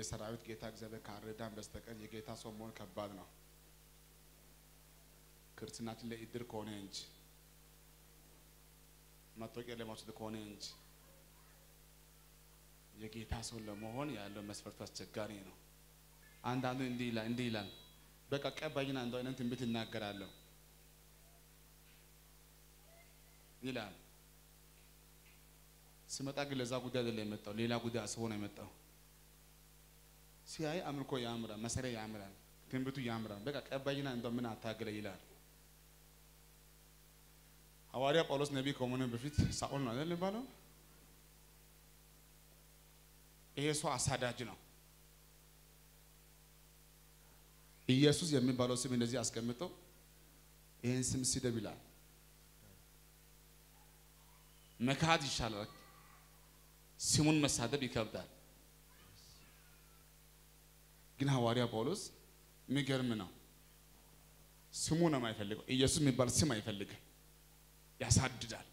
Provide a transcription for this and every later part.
የሰራዊት ጌታ እግዚአብሔር ካረዳን በስተቀር የጌታ ሰው መሆን ከባድ ነው። ክርስትናችን ለእድር ከሆነ እንጂ መታወቂያ ለማውሰድ ከሆነ እንጂ የጌታ ሰው ለመሆን ያለው መስፈርቱ አስቸጋሪ ነው። አንዳንዱ እንዲህ ይላል እንዲህ ይላል በቃ ቀባይና እንደው አይነት ትንቢት እናገራለሁ ይላል። ሲመጣ ግን ለዛ ጉዳይ አይደለም የመጣው፣ ሌላ ጉዳይ አስቦ ነው የመጣው። ሲያይ አምልኮ ያምራል፣ መሰሪያ ያምራል፣ ትንቢቱ ያምራል። በቃ ቀባይና እንደው ምን አታገለ ይላል። ሐዋርያ ጳውሎስ ነቢይ ከመሆኑ በፊት ሳኦል ነው አይደል የሚባለው? ይሄ ሰው አሳዳጅ ነው። ኢየሱስ የሚባለው ስም እንደዚህ አስቀምጠው ይህን ስም ስደብ ይላል። መካድ ይሻላል፣ ስሙን መሳደብ ይከብዳል። ግን ሐዋርያ ጳውሎስ የሚገርም ነው። ስሙ ነው የማይፈልገው። ኢየሱስ የሚባል ስም አይፈልግም፣ ያሳድዳል።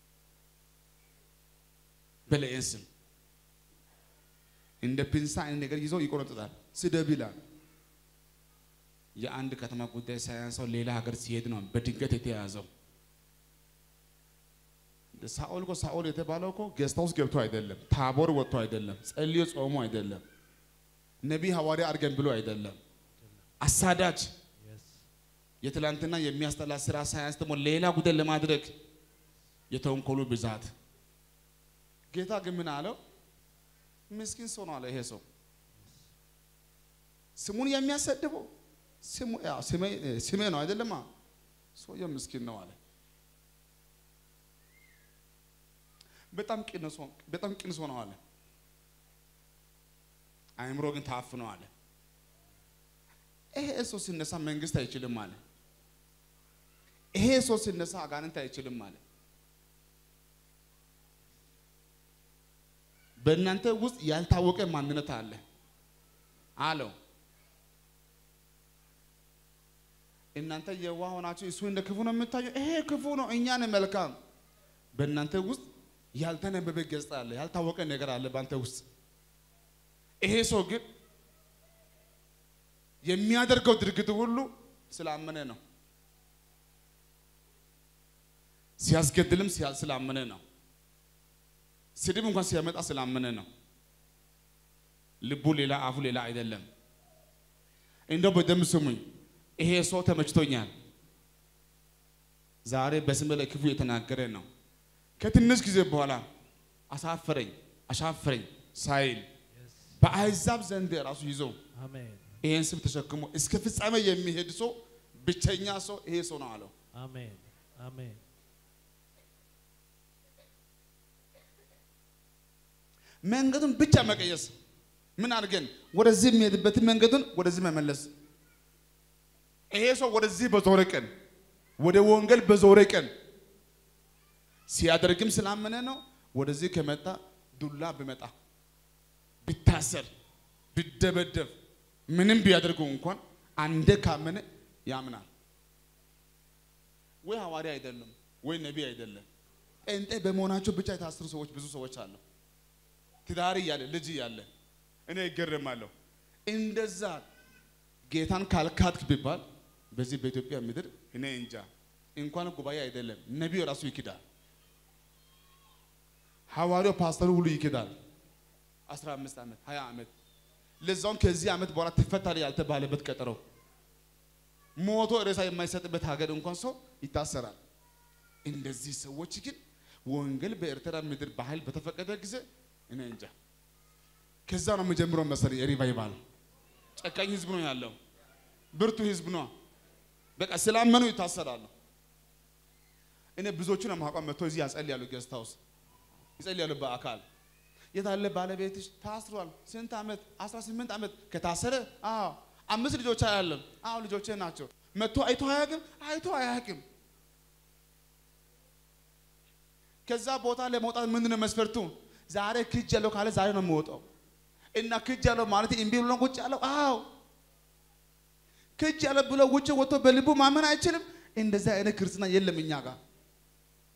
በለይን ስም እንደ ፒንሳ አይነት ነገር ይዘው ይቆረጥጣል። ስደብ ይላል። የአንድ ከተማ ጉዳይ ሳያንሰው ሌላ ሀገር ሲሄድ ነው በድንገት የተያዘው። ሳኦል እኮ ሳኦል የተባለው እኮ ጌስት ሃውስ ገብቶ አይደለም፣ ታቦር ወጥቶ አይደለም፣ ጸልዮ ጾሞ አይደለም፣ ነቢይ ሐዋርያ አድርገን ብሎ አይደለም። አሳዳጅ የትላንትና የሚያስጠላ ስራ ሳያንስ ደግሞ ሌላ ጉዳይ ለማድረግ የተንኮሉ ብዛት። ጌታ ግን ምን አለው? ምስኪን ሰው ነው አለ። ይሄ ሰው ስሙን የሚያሰድበው ስሜ ነው አይደለማ? ሰውየው ምስኪን ነው አለ። በጣም ቅን ሰው ነው አለ። አእምሮ ግን ታፍኖ አለ። ይሄ ሰው ሲነሳ መንግስት አይችልም አለ። ይሄ ሰው ሲነሳ አጋንንት አይችልም አለ። በእናንተ ውስጥ ያልታወቀ ማንነት አለ አለው። እናንተ የዋህ ሆናችሁ እሱ እንደ ክፉ ነው የምታየው። ይሄ ክፉ ነው፣ እኛ ነን መልካም። በእናንተ ውስጥ ያልተነበበ ገጽታ አለ፣ ያልታወቀ ነገር አለ በአንተ ውስጥ። ይሄ ሰው ግን የሚያደርገው ድርጊት ሁሉ ስላመነ ነው። ሲያስገድልም ስላመነ ነው። ስድብ እንኳን ሲያመጣ ስላመነ ነው። ልቡ ሌላ አፉ ሌላ አይደለም። እንደው በደንብ ስሙኝ። ይሄ ሰው ተመችቶኛል። ዛሬ በስም ላይ ክፉ የተናገረ ነው። ከትንሽ ጊዜ በኋላ አሳፈረኝ አሻፈረኝ ሳይል በአሕዛብ ዘንድ ራሱ ይዞ አሜን ይሄን ስም ተሸክሞ እስከ ፍጻሜ የሚሄድ ሰው ብቸኛ ሰው ይሄ ሰው ነው አለው። አሜን አሜን መንገዱን ብቻ መቀየስ። ምን አድርገን ወደዚህ የሚሄድበትን መንገዱን ወደዚህ መመለስ። ይሄ ሰው ወደዚህ በዞረ ቀን ወደ ወንጌል በዞረ ቀን ሲያደርግም ስላመነ ነው። ወደዚህ ከመጣ ዱላ ቢመጣ ቢታሰር ቢደበደብ ምንም ቢያደርጉ እንኳን አንደ ካመነ ያምናል። ወይ ሐዋርያ አይደለም ወይ ነቢይ አይደለም። ጴንጤ በመሆናቸው ብቻ የታሰሩ ሰዎች ብዙ ሰዎች አሉ። ትዳር እያለ ልጅ እያለ እኔ ይገርማለሁ። እንደዛ ጌታን ካልካድክ ቢባል በዚህ በኢትዮጵያ ምድር እኔ እንጃ እንኳን ጉባኤ አይደለም ነቢዩ ራሱ ይክዳል። ሐዋርያው ፓስተሩ ሁሉ ይክዳል። 15 ዓመት 20 ዓመት ለዛውም ከዚህ ዓመት በኋላ ትፈታለህ ያልተባለበት ቀጠሮ ሞቶ ሬሳ የማይሰጥበት ሀገር እንኳን ሰው ይታሰራል። እንደዚህ ሰዎች ግን ወንጌል በኤርትራ ምድር በኃይል በተፈቀደ ጊዜ እኔ እንጃ ከዛ ነው የምጀምረው መሰለኝ የሪቫይቫል ጨካኝ ህዝብ ነው ያለው፣ ብርቱ ህዝብ ነው። በቃ ስላመኑ ይታሰራሉ። እኔ ብዙዎቹን የማውቀው መጥቶ እዚህ ያጸልያሉ፣ ጌስት ሃውስ ይጸልያሉ በአካል የታለ ባለቤትሽ? ታስሯል። ስንት ዓመት? 18 ዓመት ከታሰረ? አዎ። አምስት ልጆች አያለም? አዎ ልጆቼ ናቸው። መጥቶ አይቶ አያውቅም? አይቶ አያውቅም። ከዛ ቦታ ለመውጣት ምንድን ነው መስፈርቱ? ዛሬ ክጅ ያለው ካለ ዛሬ ነው የሚወጣው። እና ክጅ ያለው ማለት እምቢ ብሎ ነው ቁጭ ያለው? አዎ ክጅ ያለው ብሎ ውጭ ወጥቶ በልቡ ማመን አይችልም። እንደዛ አይነት ክርስትና የለም እኛ ጋር።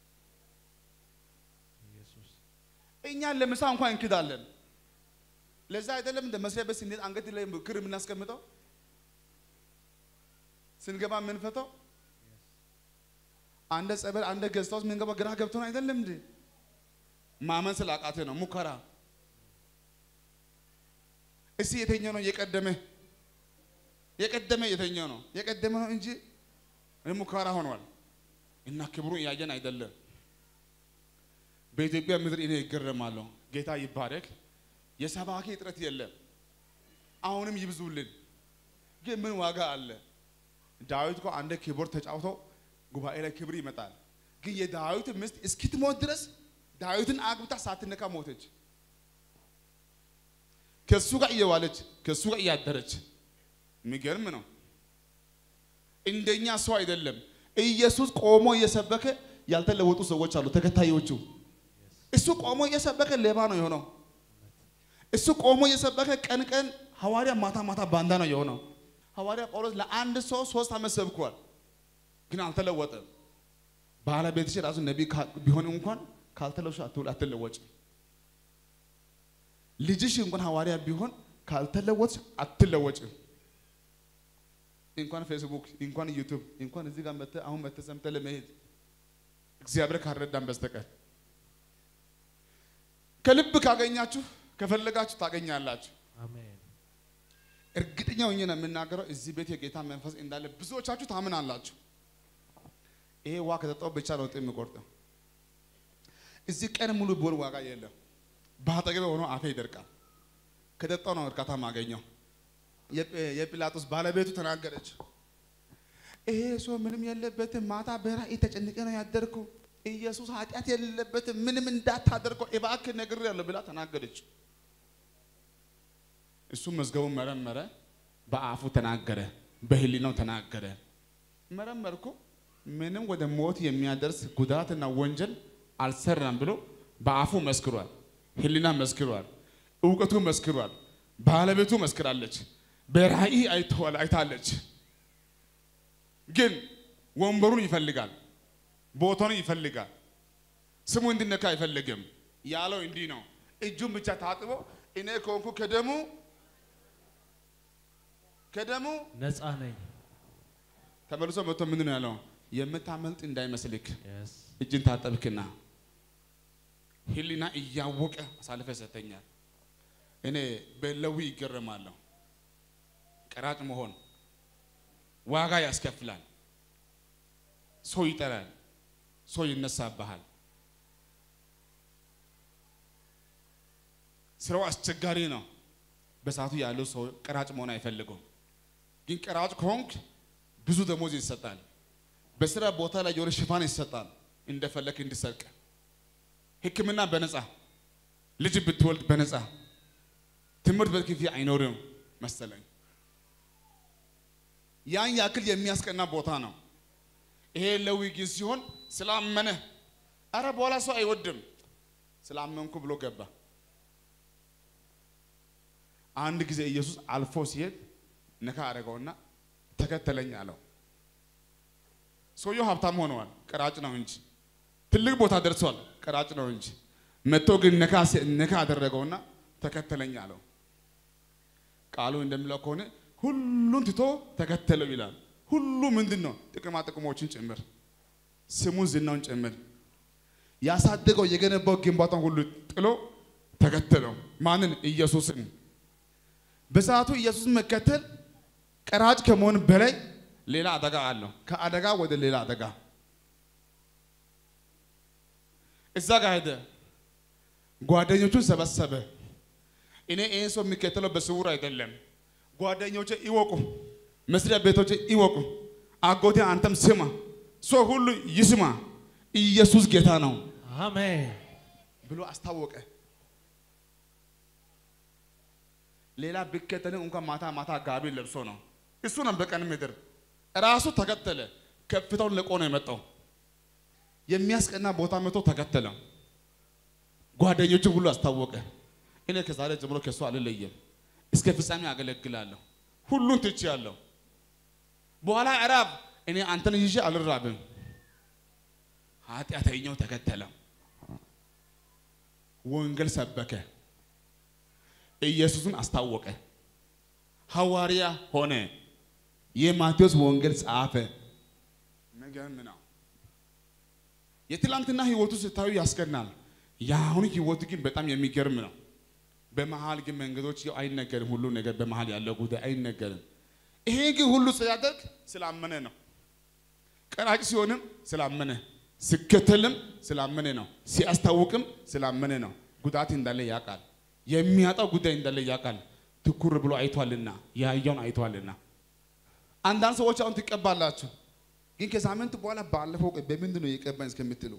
ኢየሱስ እኛ ለምሳ እንኳን እንክዳለን። ለዛ አይደለም እንደ መስሪያ ቤት ስንሄድ አንገት ላይ ክር የምናስቀምጠው ስንገባ የምንፈተው አንደ ጸበል አንደ ገዝታ ውስጥ የምንገባ ግራ ገብቶን አይደለም እንዴ? ማመን ስላቃተ ነው ሙከራ። እስቲ የተኛው ነው የቀደመ የቀደመ የተኛው ነው የቀደመ ነው እንጂ ሙከራ ሆኗል። እና ክብሩ እያየን አይደለም። በኢትዮጵያ ምድር እኔ ይገረማለሁ። ጌታ ይባረክ። የሰባኪ እጥረት የለም። አሁንም ይብዙልን። ግን ምን ዋጋ አለ? ዳዊት እኮ አንደ ኪቦርድ ተጫውቶ ጉባኤ ላይ ክብር ይመጣል። ግን የዳዊት ሚስት እስኪትሞት ድረስ ዳዊትን አግብታ ሳትነካ ሞተች። ከሱ ጋር እየዋለች ከሱ ጋር እያደረች የሚገርም ነው። እንደኛ ሰው አይደለም። ኢየሱስ ቆሞ እየሰበከ ያልተለወጡ ሰዎች አሉ፣ ተከታዮቹ። እሱ ቆሞ እየሰበከ ሌባ ነው የሆነው። እሱ ቆሞ እየሰበከ ቀን ቀን ሐዋርያ ማታ ማታ ባንዳ ነው የሆነው። ሐዋርያ ጳውሎስ ለአንድ ሰው ሶስት ዓመት ሰብኳል፣ ግን አልተለወጠም። ባለቤትሽ ራሱ ነቢይ ቢሆን እንኳን ካልተለወሽ አትለወጭ። ልጅሽ እንኳን ሐዋርያ ቢሆን ካልተለወጥሽ አትለወጭም። እንኳን ፌስቡክ እንኳን ዩቱብ እንኳን እዚህ ጋር መተህ አሁን መተህ ሰምተህ ለመሄድ እግዚአብሔር ካልረዳን በስተቀር ከልብ ካገኛችሁ ከፈለጋችሁ ታገኛላችሁ። አሜን። እርግጠኛ ሆኜ ነው የምናገረው። እዚህ ቤት የጌታ መንፈስ እንዳለ ብዙዎቻችሁ ታምናላችሁ። ይሄ ውሃ ከጠጣው ብቻ ነው ጥም የሚቆርጠው። እዚህ ቀን ሙሉ ቢሆን ዋጋ የለም። በአጠገቤ ሆኖ አፌ ይደርቃል። ከጠጣው ነው እርካታ ማገኘው። የጲላጦስ ባለቤቱ ተናገረች። ይሄ ሰው ምንም የለበትም፣ ማታ በራእይ ተጨንቄ ነው ያደርኩ። ኢየሱስ ኃጢአት የሌለበትም፣ ምንም እንዳታደርገው እባክህ ነግሬያለሁ ብላ ተናገረች። እሱ መዝገቡን መረመረ፣ በአፉ ተናገረ፣ በህሊናው ተናገረ። መረመርኩ፣ ምንም ወደ ሞት የሚያደርስ ጉዳትና ወንጀል አልሰራም ብሎ በአፉ መስክሯል፣ ህሊና መስክሯል፣ እውቀቱ መስክሯል፣ ባለቤቱ መስክራለች፣ በራእይ አይተዋል አይታለች። ግን ወንበሩን ይፈልጋል፣ ቦታውን ይፈልጋል፣ ስሙ እንዲነካ አይፈልግም። ያለው እንዲህ ነው፣ እጁን ብቻ ታጥቦ እኔ ከሆንኩ ከደሙ ከደሙ ነፃ ነኝ። ተመልሶ መጥቶ ምንድን ነው ያለው? የምታመልጥ እንዳይመስልክ Yes. እጅን ታጠብክና ህሊና እያወቀ አሳልፈ ሰተኛል። እኔ በለዊ ይገረማለሁ። ቀራጭ መሆን ዋጋ ያስከፍላል። ሰው ይጠራል፣ ሰው ይነሳብሃል። ስራው አስቸጋሪ ነው። በሰዓቱ ያለው ሰው ቀራጭ መሆን አይፈልጉም። ግን ቀራጭ ከሆንክ ብዙ ደሞዝ ይሰጣል። በስራ ቦታ ላይ የሆነ ሽፋን ይሰጣል፣ እንደፈለክ እንዲሰርቅ። ሕክምና በነፃ ልጅ ብትወልድ በነፃ ትምህርት በክፍያ አይኖርም መሰለኝ። ያን ያክል የሚያስቀና ቦታ ነው። ይሄ ሌዊ ግን ሲሆን ስላመነ፣ አረ በኋላ ሰው አይወድም ስላመንኩ ብሎ ገባ። አንድ ጊዜ ኢየሱስ አልፎ ሲሄድ ነካ አደረገውና ተከተለኝ አለው። ሰውየው ሀብታም ሆነዋል፣ ቀራጭ ነው እንጂ ትልቅ ቦታ ደርሷል፣ ቀራጭ ነው እንጂ መጥቶ ግን ነካ ሲ- ነካ አደረገውና ተከተለኝ አለው። ቃሉ እንደሚለው ከሆነ ሁሉን ትቶ ተከተለው ይላል። ሁሉ ምንድን ነው? ጥቅማ ጥቅሞችን ጭምር ስሙን ዝናውን ጭምር ያሳደገው የገነባው ግንባታን ሁሉ ጥሎ ተከተለው። ማንን? ኢየሱስን። በሰዓቱ ኢየሱስን መከተል ቀራጭ ከመሆን በላይ ሌላ አደጋ አለው። ከአደጋ ወደ ሌላ አደጋ እዛ ጋር ሄደ። ጓደኞቹን ሰበሰበ። እኔ ይህን ሰው የሚከተለው በስውር አይደለም። ጓደኞቼ ይወቁ፣ መስሪያ ቤቶቼ ይወቁ፣ አጎቴ አንተም ስማ፣ ሰው ሁሉ ይስማ፣ ኢየሱስ ጌታ ነው አሜን። ብሎ አስታወቀ። ሌላ ቢከተልም እንኳን ማታ ማታ ጋቢ ለብሶ ነው። እሱ ነው በቀን ምድር ራሱ ተከተለ። ከፍታውን ለቆ ነው የመጣው። የሚያስቀና ቦታ መቶ ተከተለ። ጓደኞቹ ሁሉ አስታወቀ። እኔ ከዛሬ ጀምሮ ከእሱ አልለየም፣ እስከ ፍጻሜ አገለግላለሁ፣ ሁሉን ትቼአለሁ። በኋላ እራብ እኔ አንተን ይዤ አልራብም። ኃጢአተኛው ተከተለ። ወንጌል ሰበከ። ኢየሱስን አስታወቀ። ሐዋርያ ሆነ። የማቴዎስ ወንጌል ጻፈ። የሚገርም ነው። የትላንትና ህይወቱ ስታዩ ያስቀናል። የአሁኑ ህይወቱ ግን በጣም የሚገርም ነው። በመሀል ግን መንገዶች ያው አይነገርም። ሁሉ ነገር በመሀል ያለው ጉዳይ አይነገርም። ይሄ ግን ሁሉ ሲያደርግ ስላመነ ነው። ቀራጭ ሲሆንም ስላመነ፣ ሲከተልም ስላመነ ነው። ሲያስታውቅም ስላመነ ነው። ጉዳት እንዳለ ያውቃል። የሚያጣው ጉዳይ እንዳለ ያውቃል። ትኩር ብሎ አይቷልና ያየውን አይቷልና። አንዳንድ ሰዎች አሁን ትቀባላችሁ፣ ግን ከሳምንት በኋላ ባለፈው ቀን በምንድን ነው የቀባኝ እስከምትሉ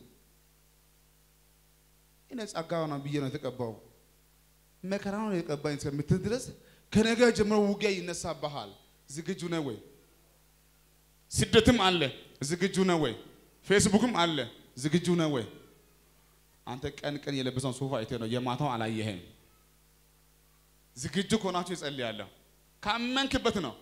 እኔ ጸጋ ነው ብዬ ነው የተቀባው መከራ ነው የቀባኝ እስከምትል ድረስ ከነገ ጀምሮ ውጊያ ይነሳብሃል። ዝግጁ ነህ ወይ? ስደትም አለ፣ ዝግጁ ነህ ወይ? ፌስቡክም አለ፣ ዝግጁ ነህ ወይ? አንተ ቀን ቀን የለበሰውን ሱፍ አይተህ ነው የማታው አላየህም። ዝግጁ ከሆናችሁ ይጸልያለሁ። ካመንክበት ነው።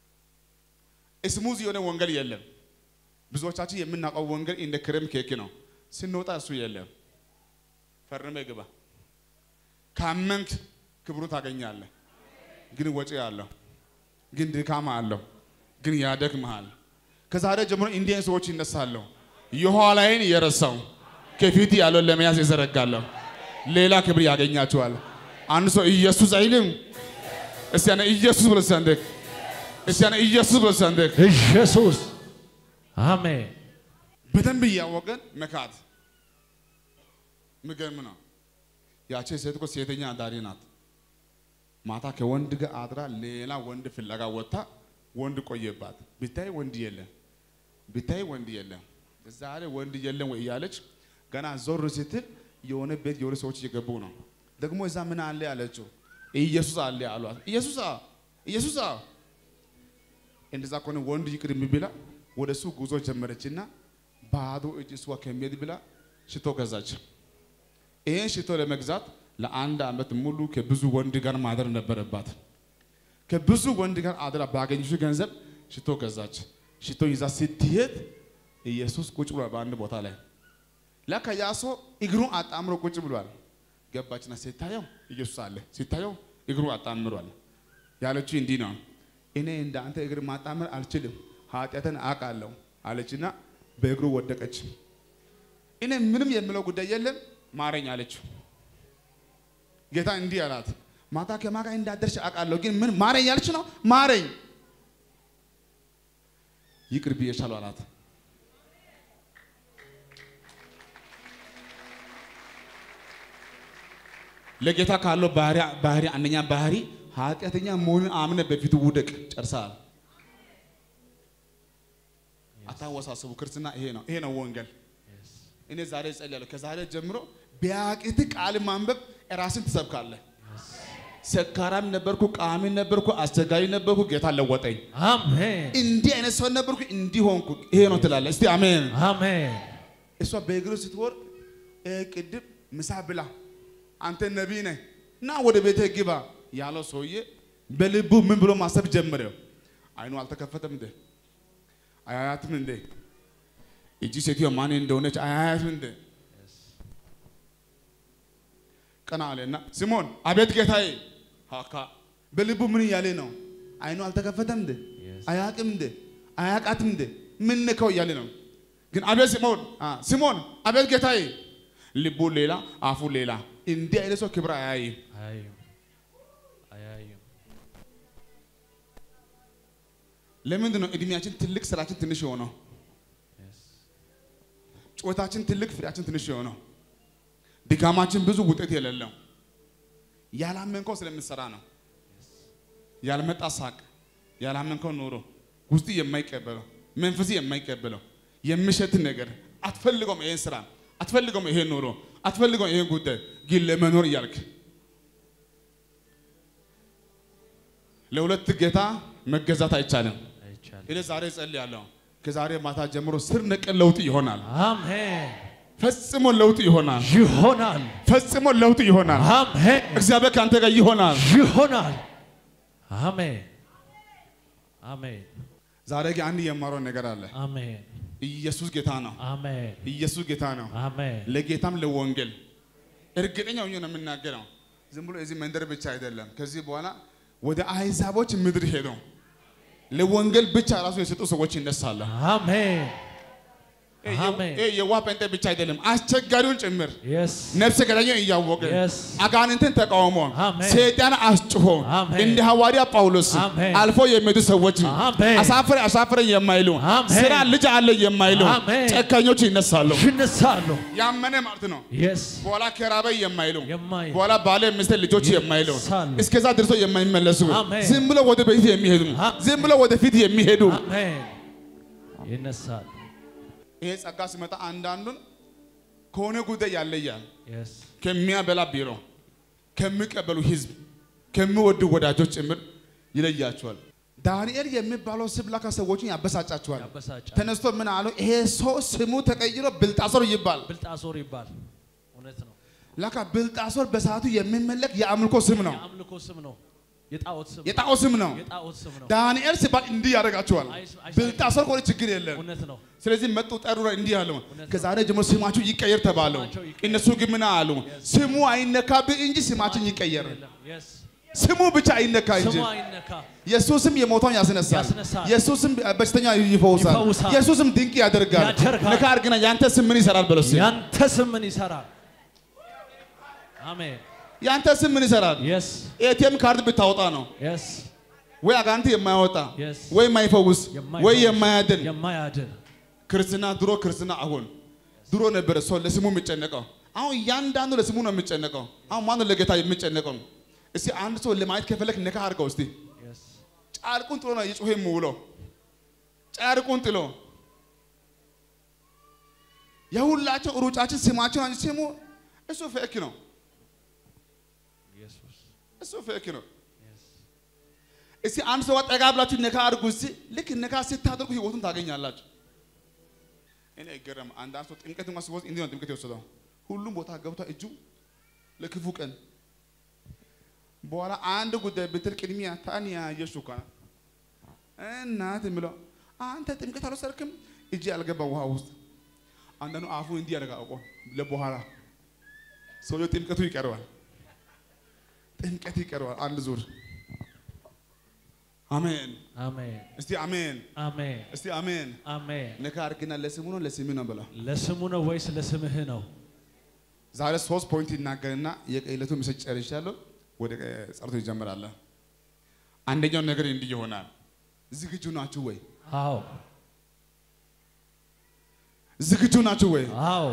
ስሙዝ የሆነ ወንጌል የለም። ብዙዎቻችን የምናውቀው ወንጌል እንደ ክሬም ኬክ ነው። ስንወጣ እሱ የለም። ፈርመ ግባ። ካመንክ ክብሩ ታገኛለህ። ግን ወጪ አለው፣ ግን ድካም አለው፣ ግን ያደክምሃል። ከዛሬ ጀምሮ እንዲህ አይነት ሰዎች ይነሳሉ። የኋላዬን እየረሳው ከፊት ያለውን ለመያዝ ይዘረጋለሁ። ሌላ ክብር ያገኛቸዋል። አንድ ሰው ኢየሱስ አይልም። እስቲ ያነ ኢየሱስ ብሎ ሰንደቅ እስቲ ያነ ኢየሱስ ብሎ ሰንደቅ ኢየሱስ አሜን። በደንብ እያወቀን መካት ምገርም ነው። ያቺ ሴት እኮ ሴተኛ አዳሪ ናት። ማታ ከወንድ ጋር አድራ ሌላ ወንድ ፍለጋ ወጥታ ወንድ ቆየባት። ብታይ ወንድ የለም፣ ብታይ ወንድ የለም። ዛሬ ወንድ የለም ወይ እያለች ገና ዞር ስትል የሆነ ቤት የሆነ ሰዎች እየገቡ ነው። ደግሞ እዛ ምን አለ አለችው። ኢየሱስ አለ አሏት። ኢየሱስ ኢየሱስ እንደዛ ከሆነ ወንድ ይቅር ብላ ወደ እሱ ጉዞ ጀመረችና ባዶ እጅ እሷ ከሚሄድ ብላ ሽቶ ገዛች። ይሄን ሽቶ ለመግዛት ለአንድ ዓመት ሙሉ ከብዙ ወንድ ጋር ማደር ነበረባት። ከብዙ ወንድ ጋር አድራ ባገኘችው ገንዘብ ሽቶ ገዛች። ሽቶ ይዛ ስትሄድ ኢየሱስ ቁጭ ብሏል በአንድ ቦታ ላይ። ለካ ያ ሰው እግሩን አጣምሮ ቁጭ ብሏል። ገባችና ሲታየው ኢየሱስ አለ፣ ሲታየው እግሩ አጣምሯል። ያለችው እንዲህ ነው፣ እኔ እንደ አንተ እግር ማጣመር አልችልም፣ ኃጢአትን አውቃለሁ አለችና በእግሩ ወደቀች። እኔ ምንም የምለው ጉዳይ የለም ማረኝ አለችው። ጌታ እንዲህ አላት፣ ማታ ከማን ጋር እንዳደርሽ አውቃለሁ፣ ግን ምን ማረኝ ያለች ነው? ማረኝ፣ ይቅር ብዬሻለሁ አላት። ለጌታ ካለው ባህሪ ባህሪ አንደኛ ባህሪ ኃጢአተኛ መሆኑን አምነ በፊቱ ውደቅ። ጨርሰሃል። አታወሳስቡ። ክርስትና ይሄ ነው። ይሄ ነው ወንጌል። እኔ ዛሬ እጸልያለሁ። ከዛሬ ጀምሮ ቢያቅት ቃል ማንበብ ራስን ትሰብካለህ። ሰካራም ነበርኩ፣ ቃሚ ነበርኩ፣ አስቸጋሪ ነበርኩ፣ ጌታ ለወጠኝ። አሜን እንዲህ አይነት ሰው ነበርኩ፣ እንዲህ ሆንኩ። ይሄ ነው ትላለህ። እስቲ አሜን። አሜን እሷ በእግሩ ስትወርቅ ቅድም ምሳ ብላ አንተ ነቢይ ነህ እና ወደ ቤተ ግባ ያለው ሰውዬ በልቡ ምን ብሎ ማሰብ ጀመረ? አይኑ አልተከፈተም እንዴ? አያያትም እንዴ? እጂ ሴትዮ ማን እንደሆነች አያያትም እንዴ? ቀና አለና ሲሞን አቤት ጌታዬ። ሀካ በልቡ ምን እያለ ነው? አይኑ አልተከፈተም እንዴ? አያቅም እንዴ? አያቃትም እንዴ? ምን ነካው እያለ ነው። ግን አቤት ሲሞን ሲሞን አቤት ጌታዬ። ልቡ ሌላ አፉ ሌላ። እንዲህ አይነት ሰው ክብር አያይም። አያይም አያይም ለምንድን ነው እድሜያችን ትልቅ ስራችን ትንሽ የሆነው? ጩኸታችን ትልቅ ፍሬያችን ትንሽ የሆነው? ድካማችን ብዙ ውጤት የሌለው ያላመንከው ስለምትሰራ ነው። ያልመጣ ሳቅ፣ ያላመንከው ኑሮ ውስጥ የማይቀበለው መንፈስ የማይቀበለው የሚሸት ነገር አትፈልገውም። ይሄን ስራ አትፈልገውም። ይሄን ኑሮ አትፈልገውም። ይሄን ጉዳይ ግን ለመኖር እያልክ ለሁለት ጌታ መገዛት አይቻልም። አይቻልም እኔ ዛሬ እጸልያለሁ። ከዛሬ ማታ ጀምሮ ስር ነቀል ለውጥ ይሆናል። አሜን ፈጽሞ ለውጥ ይሆናል። ይሆናል ፈጽሞ ለውጥ ይሆናል። አሜን እግዚአብሔር ከአንተ ጋር ይሆናል። ይሆናል አሜን አሜን ዛሬ ግን አንድ የማረው ነገር አለ። አሜን ኢየሱስ ጌታ ነው። አሜን ኢየሱስ ጌታ ነው። አሜን ለጌታም ለወንጌል እርግጠኛ ሆኜ ነው የምናገረው። ዝም ብሎ እዚህ መንደር ብቻ አይደለም። ከዚህ በኋላ ወደ አሕዛቦች ምድር ሄደው ለወንጌል ብቻ ራሱ የሰጡ ሰዎች ይነሳሉ። አሜን ይሄ የ- አሜን። ይሄ የዋህ ጴንጤ ብቻ አይደለም፣ አስቸጋሪውን ጭምር የስ ነፍሰ ገዳዩን እያወቀ Yes. አጋንንትን ተቃውሞ አሜን። ሰይጣን አስጭሆ አሜን። እንደ ሐዋርያ ጳውሎስ አሜን። አልፎ የሚሄዱ ሰዎች አሜን። አሳፍረ አሳፍረ የማይሉ አሜን። ስራ ልጅ አለ የማይሉ አሜን። ጨካኞች ይነሳሉ። ይነሳሉ ያመነ ማለት ነው። የስ በኋላ ከራበ የማይሉ የማይሉ በኋላ ባለ ሚስት ልጆች የማይሉ ይነሳሉ። እስከዛ ድርሶ የማይመለሱ አሜን። ዝም ብሎ ወደ በፊት የሚሄዱ አሜን። ዝም ብሎ ወደ ፊት የሚሄዱ አሜን ይነሳሉ ይሄ ጸጋ ሲመጣ አንዳንዱን ከሆነ ጉዳይ ያለያል። የስ ከሚያበላ ቢሮ፣ ከሚቀበሉ ህዝብ፣ ከሚወዱ ወዳጆች ጭምር ይለያቸዋል። ዳንኤል የሚባለው ስም ላካ ሰዎችን ያበሳጫቸዋል። ያበሳጫል ተነስቶ ምን አለው? ይሄ ሰው ስሙ ተቀይሮ ብልጣሶር ይባል። ብልጣሶር ይባል እውነት ነው ላካ ብልጣሶር በሰዓቱ የሚመለክ የአምልኮ ስም ነው፣ የአምልኮ ስም ነው የጣዖት ስም ነው። የጣዖ ስም ነው። የጣዖት ስም ነው ዳንኤል ሲባል እንዲህ ያደርጋቸዋል። አይስ- አይስ- ብልጣሶር ከሆነ ችግር የለም። እውነት ነው ስለዚህ መጡ ጠሩ፣ እንዲህ አለው እውነት ነው። ከዛሬ ጀምሮ ስማችሁ ይቀየር ተባለው። ስማቸው ይቀየር። እነሱ ግን ምን አሉ? ስሙ አይነካብህ እንጂ ስማችን ይቀየር። የለም የስ ስሙ ብቻ አይነካ እንጂ ስሙ አይነካ ኢየሱስም የሞተውን ያስነሳል። ያስነሳል። ኢየሱስም በሽተኛ ይፈውሳል። ይፈውሳል። ኢየሱስም ድንቅ ያደርጋል። ያደርጋል። ነካ አድርግና ያንተ ስም ምን ይሰራል በለው እስኪ። ያንተ ስም ምን ይሰራል አሜን ያንተ ስም ምን ይሰራል? የስ ኤቲኤም ካርድ ብታወጣ ነው የስ ወይ አጋንንት የማያወጣ Yes. ወይ የማይፈውስ ወይ የማይፈውስ፣ የማያድን የማያድን ክርስትና ድሮ ክርስትና አሁን ድሮ ነበረ ሰው ለስሙ የሚጨነቀው። አሁን እያንዳንዱ ለስሙ ነው የሚጨነቀው። አሁን ማነው ለጌታ የሚጨነቀው? እስቲ አንድ ሰው ለማየት ከፈለክ ነካ አድርገው እስቲ። የስ ጨርቁን ጥሎ ነው እየጮኸ የሚውለው። ጨርቁን ጥሎ የሁላቸው ሩጫችን ስማችን አንቺ ስሙ እሱ ፌክ ነው። ኢየሱስ እሱ ፌክ ነው። የስ እስቲ አንድ ሰው ጠጋ ብላችሁ ነካ አድርጉ እስቲ። ልክ ነካ ስታደርጉ ህይወቱን ታገኛላችሁ። እኔ አይገርም። አንዳንድ ሰው ጥምቀት እንኳን ሲወስድ እንዲህ ነው ጥምቀት የወሰደው። ሁሉም ቦታ ገብቶ እጁ ለክፉ ቀን በኋላ አንድ ጉዳይ ብትል ቅድሚያ ታንያ ኢየሱስ እኮ ነው እናት የሚለው አንተ ጥምቀት አልወሰድክም እጅ ያልገባ ውሃ ውስጥ አንዳንዱ አፉ እንዲህ ያደርጋ አውቆ ለበኋላ ሰውየው ጥምቀቱ ይቀርባል። ጥምቀት ይቀርባል። አንድ ዙር አሜን። አሜን እስቲ አሜን። አሜን እስቲ አሜን። አሜን ነካ አድርግና ለስሙ ነው ለስምህ ነው ብለው ለስሙ ነው ወይስ ለስምህ ነው ዛሬ ሶስት ፖይንት ይናገርና የቀይለቱ ምስል ጨርሻለሁ። ወደ ጸሎቱ ይጀምራል። አንደኛው ነገር እንዲህ ይሆናል። ዝግጁ ናችሁ ወይ? አዎ ዝግጁ ናችሁ ወይ? አዎ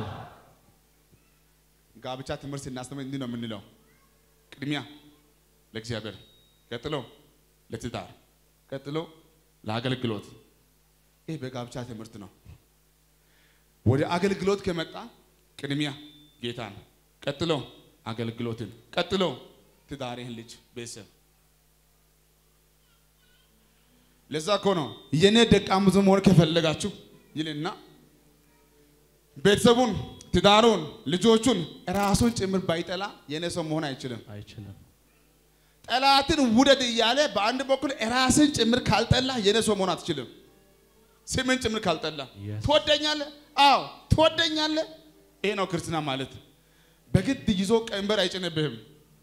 ጋብቻ ትምህርት ስናስተምር እንዲህ ነው የምንለው። ቅድሚያ ለእግዚአብሔር፣ ቀጥሎ ለትዳር፣ ቀጥሎ ለአገልግሎት። ይህ በጋብቻ ትምህርት ነው። ወደ አገልግሎት ከመጣ ቅድሚያ ጌታን፣ ቀጥሎ አገልግሎትን፣ ቀጥሎ ትዳርህን፣ ልጅ፣ ቤተሰብ። ለዛ እኮ ነው የኔ ደቀ መዝሙር መሆን ከፈለጋችሁ ይልና ቤተሰቡን፣ ትዳሩን፣ ልጆቹን ራሱን ጭምር ባይጠላ የኔ ሰው መሆን አይችልም። አይችልም ጠላትን ውደድ እያለ በአንድ በኩል ራስን ጭምር ካልጠላ የኔ ሰው መሆን አትችልም። ስምን ጭምር ካልጠላ Yes. ትወደኛለህ? አዎ ትወደኛለህ። ይሄ ነው ክርስትና ማለት። በግድ ይዞ ቀንበር አይጭንብህም።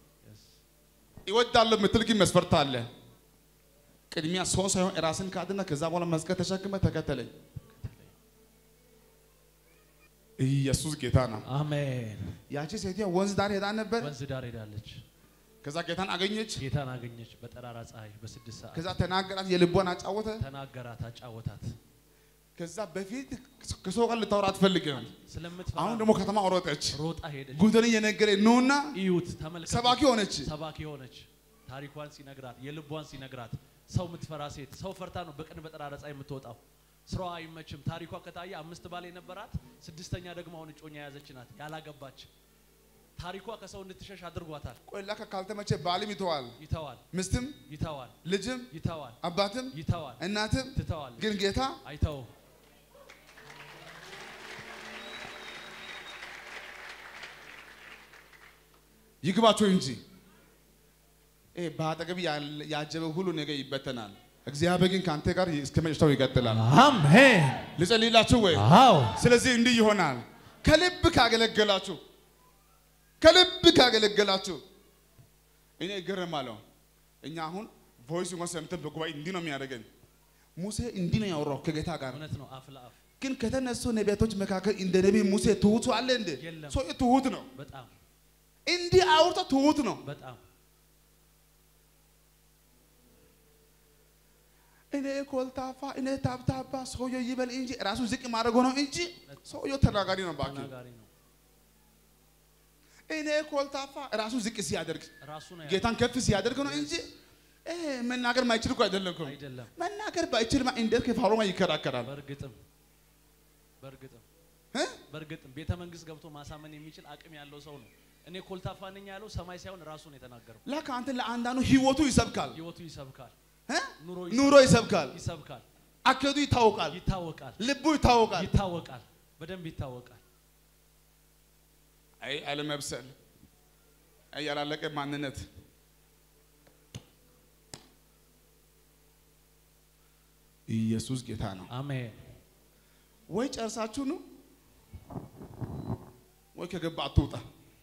ይወዳለሁ የምትል ግን መስፈርት አለ። ቅድሚያ ሰው ሳይሆን ራስን ካድና ከዛ በኋላ መስቀል ተሸክመ ተከተለኝ። ኢየሱስ ጌታ ነው። አሜን ያቺ ሴትዮ ወንዝ ዳር ሄዳ ነበር። ወንዝ ዳር ሄዳለች ከዛ ጌታን አገኘች። ጌታን አገኘች በጠራራ ፀሐይ በስድስት ሰዓት ከዛ ተናገራት፣ የልቧን አጫወተ። ተናገራት አጫወታት ከዛ በፊት ከሰው ጋር ልታወራ አትፈልግም። ስለምትፈራ አሁን ደግሞ ከተማ ሮጠች። ሮጣ ሄደች ጉድን እየነገረ ነውና እዩት ተመልከቱ ሰባኪ ሆነች። ሰባኪ ሆነች ታሪኳን ሲነግራት የልቧን ሲነግራት ሰው የምትፈራ ሴት ሰው ፈርታ ነው በቀን በጠራራ ፀሐይ የምትወጣው ስራዋ አይመችም ታሪኳ ከታየ አምስት ባል የነበራት ስድስተኛ ደግሞ አሁን እጮኛ የያዘች ናት ያላገባች ታሪኳ ከሰው እንድትሸሽ አድርጓታል ቆይ ላከ ካልተመቸ ባልም ይተዋል፣ ይተዋል ምስትም፣ ይተዋል ልጅም፣ ይተዋል አባትም፣ ይተዋል እናትም። ትተዋል ግን ጌታ አይተው ይግባቸው እንጂ ይሄ በአጠገብ ያለ- ያጀበ ሁሉ ነገር ይበተናል። እግዚአብሔር ግን ከአንተ ጋር እስከ መጨረሻው ይቀጥላል። አሜን ልጸልይላችሁ ወይ? አዎ ስለዚህ እንዲህ ይሆናል። ከልብ ካገለገላችሁ ከልብ ካገለገላችሁ እኔ እገረማለሁ። እኛ አሁን ቮይስ እንኳን ሰምተን በጉባኤ እንዲህ ነው የሚያደርገን። ሙሴ እንዲህ ነው ያወራው ከጌታ ጋር። እውነት ነው። አፍ ለአፍ ግን ከተነሱ ነቢያቶች መካከል እንደ ነቢይ ሙሴ ትሁቱ አለ እንዴ? የለም። ሰው ትሁት ነው። በጣም እንዲህ አውርቶ ትሁት ነው። በጣም እኔ ኮልታፋ፣ እኔ ታብታባ፣ ሰውየው ይበል እንጂ ራሱ ዝቅ ማድረግ ነው እንጂ ሰውየው ተናጋሪ ነው። ባኪ ተናጋሪ ነው። እኔ ኮልታፋ ራሱ ዝቅ ሲያደርግ ራሱ ነው ያለው። ጌታን ከፍ ሲያደርግ ነው እንጂ እ መናገር ማይችል እኮ አይደለም እኮ። አይደለም። መናገር ባይችልማ እንዴት ከፋሮማ ይከራከራል? በእርግጥም በእርግጥም እ? በእርግጥም ቤተ መንግስት ገብቶ ማሳመን የሚችል አቅም ያለው ሰው ነው። እኔ ኮልታፋ ነኝ ያለው ሰማይ ሳይሆን ራሱ ነው የተናገረው። ለካ አንተ ለአንዳንዱ ህይወቱ ይሰብካል፣ ህይወቱ ይሰብካል፣ እ? ኑሮ ኑሮ ይሰብካል፣ ይሰብካል፣ አካሄዱ ይታወቃል፣ ይታወቃል፣ ልቡ ይታወቃል። ይታወቃል፣ በደንብ ይታወቃል። አይ አለመብሰል፣ አይ ያላለቀ ማንነት። ኢየሱስ ጌታ ነው። አሜን። ወይ ጨርሳችሁ ነው ወይ ከገባ አትውጣ።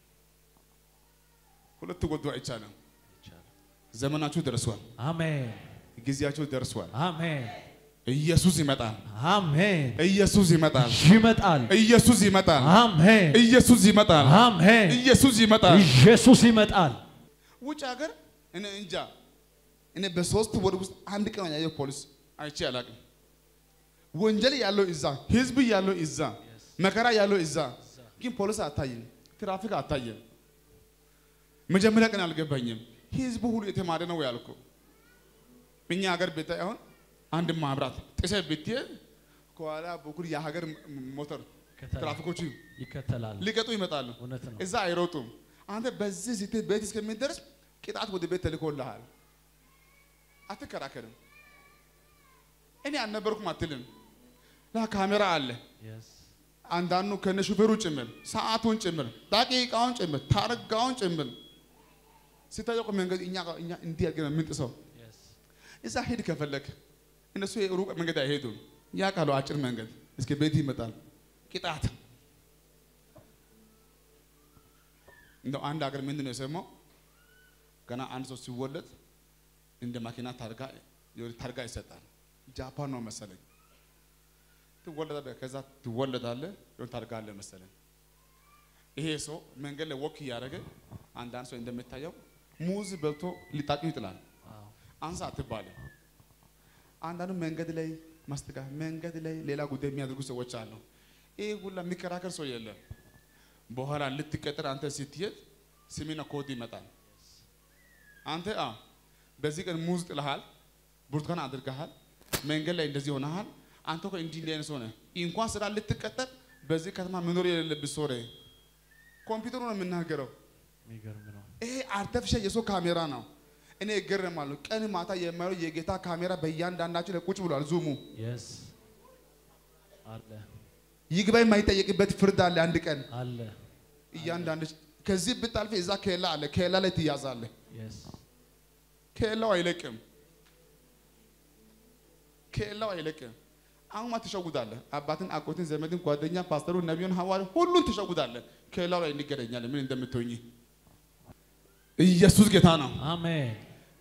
ሁለት ጎዶ አይቻልም። ይቻላል። ዘመናችሁ ደርሷል። አሜን፣ ጊዜያችሁ ደርሷል። አሜን፣ ኢየሱስ ይመጣል። አሜን። ኢየሱስ ይመጣል። ይመጣል። ኢየሱስ ይመጣል። አሜን፣ ኢየሱስ ይመጣል። አሜን። ኢየሱስ ይመጣል። ኢየሱስ ይመጣል። ውጭ ሀገር እኔ እንጃ እኔ በሶስት ወር ውስጥ አንድ ቀን ያየው ፖሊስ አይቼ አላውቅም። ወንጀል ያለው እዛ፣ ህዝብ ያለው እዛ፣ መከራ ያለው እዛ፣ ግን ፖሊስ አታይም፣ ትራፊክ አታይም። መጀመሪያ ቀን አልገባኝም። ህዝቡ ሁሉ የተማረ ነው ያልኩ። እኛ ሀገር ብታይ አሁን አንድ ማብራት ጥሰ ብትሄድ ከኋላ በኩል የሀገር ሞተር ይከተላል። ትራፊኮቹ ይከተላል። ሊቀጡ ይመጣሉ። እውነት ነው። እዛ አይሮጡም። አንተ በዚህ ስትሄድ ቤት እስከሚደርስ ቅጣት ወደ ቤት ተልኮልሃል። አትከራከርም። እኔ አልነበርኩም አትልም። ላ ካሜራ አለ። Yes. አንዳንዱ ከነ ሹፌሩ ጭምር ሰዓቱን ጭምር ደቂቃውን ጭምር ታርጋውን ጭምር ሲታየቁ መንገድ እኛ እኛ እንዲህ አድርገን ነው የምንጥሰው። Yes. እዛ ሂድ ከፈለክ እነሱ ሩቅ መንገድ አይሄዱም። ያ ቃሉ አጭር መንገድ እስከ ቤት ይመጣል። ቅጣት እንደው አንድ ሀገር ምንድን ነው የሰማው? ገና አንድ ሰው ሲወለድ እንደ ማኪና ታርጋ የሆነ ታርጋ ይሰጣል። ጃፓን ነው መሰለኝ። ትወለዳለህ፣ ከዛ ትወለዳለህ፣ የሆነ ታርጋ አለ መሰለኝ። ይሄ ሰው መንገድ ላይ ወክ እያደረገ አንዳንድ ሰው እንደሚታየው ሙዝ በልቶ ሊጣቂ ይጥላል። አዎ። አንሳ አትባልም። አንዳንዱ መንገድ ላይ ማስጠጋ መንገድ ላይ ሌላ ጉዳይ የሚያደርጉ ሰዎች አሉ። ይህ ሁላ የሚከራከር ሰው የለም። በኋላ ልትቀጥር አንተ ስትሄድ ስሜና ኮድ ይመጣል። አንተ አ በዚህ ቀን ሙዝ ጥለሃል፣ ብርቱካን አድርገሃል፣ መንገድ ላይ እንደዚህ ሆነሃል። አንተ እኮ እንዲህ እንዲህ አይነት ሰው ነህ። እንኳን ስራ ልትቀጠር በዚህ ከተማ መኖር የሌለብህ ሰው ነህ። ኮምፒውተሩ ነው የምናገረው። የሚገርም ነው። ይሄ አርተፊሻል የሰው ካሜራ ነው። እኔ እገረማለሁ። ቀን ማታ የማየው የጌታ ካሜራ በእያንዳንዳችን ላይ ቁጭ ብሏል። ዙሙ Yes. አለ ይግባኝ የማይጠየቅበት ፍርድ አለ። አንድ ቀን አለ። እያንዳንድ ከዚህ ብታልፍ እዛ ኬላ አለ። ኬላ ላይ ትያዛለህ። Yes. ኬላው አይለቅም። ኬላው አይለቅም። አሁን ትሸጉዳለህ። አባትን፣ አጎትን፣ ዘመድን፣ ጓደኛ፣ ፓስተሩን፣ ነቢዩን፣ ሐዋርያ ሁሉን ትሸጉዳለህ። ኬላው ላይ እንገናኛለን። ምን እንደምትሆኝ ኢየሱስ ጌታ ነው። አሜን።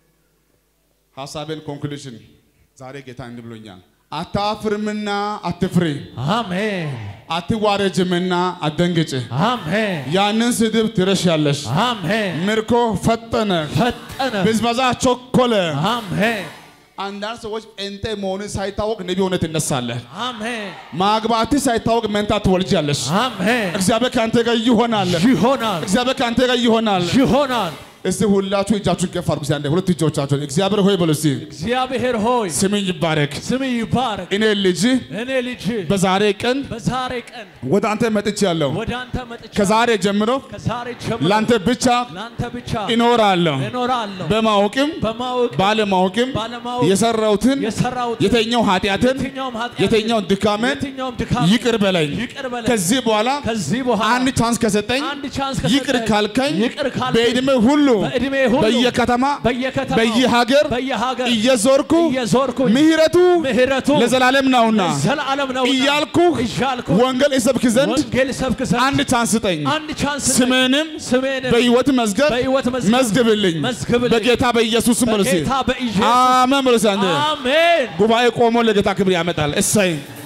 ሀሳቤን ኮንክሉሽን ዛሬ ጌታ እንዲህ ብሎኛል። አታፍርምና አትፍሪ፣ አሜን። አትዋረጅምና አትደንግጭ። አሜን። ያንን ስድብ ትረሻለሽ። አሜን። ምርኮ ፈጠነ፣ ፈጠነ። ብዝበዛ ቸኮለ። አሜን። አንዳንድ ሰዎች ጴንጤ መሆንን ሳይታወቅ ነቢ ሆነ ትነሳለህ። አሜን። ማግባት ሳይታወቅ መንታ ትወልጃለሽ። አሜን። እግዚአብሔር ከአንተ ጋር ይሆናል። ይሆናል። እግዚአብሔር ከአንተ ጋር ይሆናል። ይሆናል። እስቲ ሁላችሁ እጃችሁን ከፍ አድርጉ። እስቲ አንዴ ሁለት እጆቻችሁን እግዚአብሔር ሆይ በሉ እስቲ እግዚአብሔር ሆይ ስምኝ ይባረክ። ስም ይባረክ። እኔ ልጅ እኔ ልጅ በዛሬ ቀን በዛሬ ቀን ወደ አንተ መጥቻለሁ። ወደ አንተ መጥቻ ከዛሬ ጀምሮ ከዛሬ ጀምሮ ላንተ ብቻ ለአንተ ብቻ እኖራለሁ። እኖራለሁ። በማወቅም በማወቅ ባለማወቅም ባለማወቅ የሰራሁትን የሰራሁት የተኛው ኃጢአትን የትኛውም ኃጢአት የተኛውን ድካምን የትኛውም ድካም ይቅር በለኝ። ይቅር በለኝ። ከዚህ በኋላ ከዚህ በኋላ አንድ ቻንስ ከሰጠኝ አንድ ቻንስ ከሰጠኝ ይቅር ካልከኝ ይቅር ካልከኝ በዕድሜ ሁሉ በዕድሜ ሁሉ በየከተማ በየከተማው በየሀገር በየሀገር እየዞርኩ እየዞርኩኝ ምሕረቱ ምሕረቱ ለዘላለም ነውና ዘላለም ነው እያልኩ እያልኩ ወንጌል እሰብክ ዘንድ ወንጌል ሰብክ ዘንድ አንድ ቻንስ ስጠኝ። አንድ ቻንስ ስጠኝ። ስሜንም ስሜንም በሕይወት መዝገብ በሕይወት መዝገብ መዝግብልኝ መዝግብልኝ። በጌታ በኢየሱስ ስም በሉ እስኪ። በጌታ በኢየሱስ አሜን በሉ እስኪ አንዴ። አሜን ጉባኤ ቆሞ ለጌታ ክብር ያመጣል። እሰይ